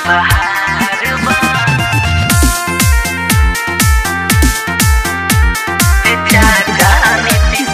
बहार बा चाचा नीतीश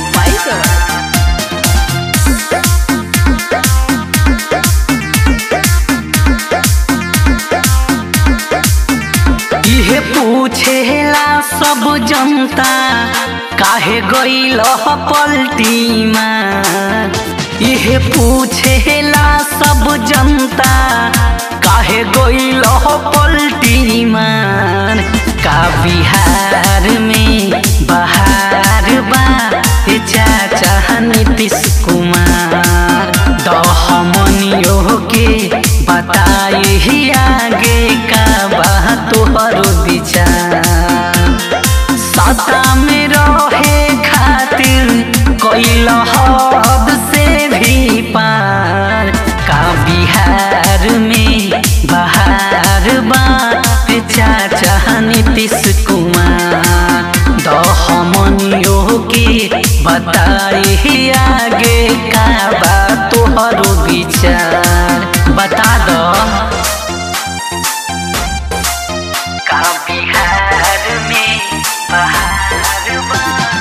इहे पूछेला सब जनता काहे गईल पलटी में इहे पूछेला सब जनता काहे गईल पलटी में का बिहार में बहार बा ए चाचा नीतीश कुमार दहमनियों के बताई आगे का बा तोहर विचार सत्ता में रहे खातिर कैल हद से भी पार का बिहार में बहार बा ए चाचा नीतीश कुमार दहमनियों के बताई आगे का बा तोहर विचार बता दो का बिहार में बहार बा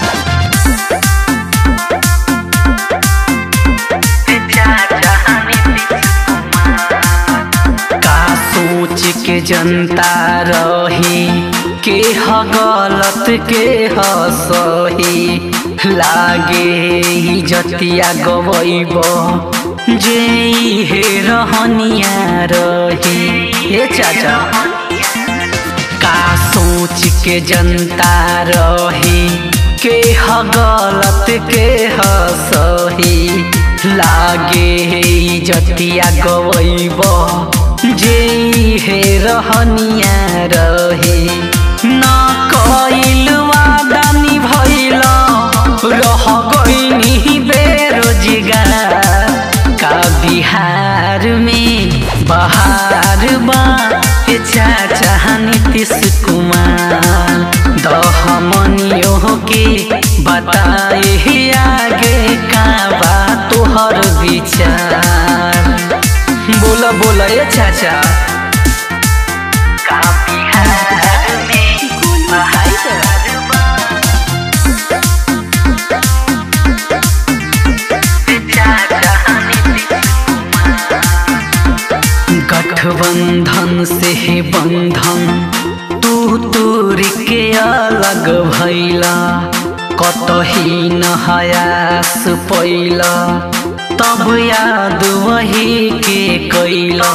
चाचा नीतीश कुमार का सोच के जनता रही के ह गलत के ह सही लागे ई जतिया गवैब जे हे रहनिया रही हे चाचा का सोच के जनता रही के ह गलत के ह सही लागे ई जतिया गवैब जे हे रहनिया रही न कइल वादा निभइल रह गइनी बेरोजगार का बिहार में बहार बा ए चाचा नीतीश कुमार दहमनियों के बताए आगे का बा तोहर विचार बोला बोला ए चाचा का बिहार में बहार बा चाचा नीतीश गठबंधन से हे बंधन तू तूर के अलग भैला कतही न हयास पैला तब याद वही के कैला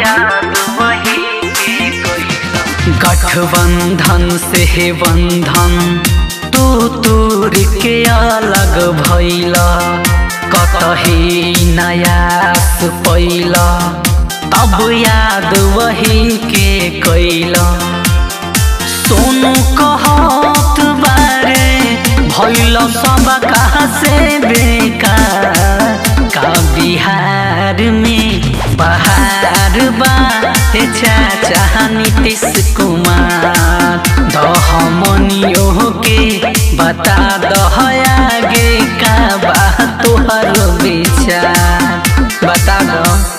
गठबंधन से हे बंधन तू तूर के अलग भैला कतही नयास पैला तब याद वही के कैला सोनू कहत बारे भैल सब कहाँ से बेकार का बिहार में बहार बा हे चाचा नीतीश कुमार दहमनियों के बता दह आगे का बा तोहर विचार बता दो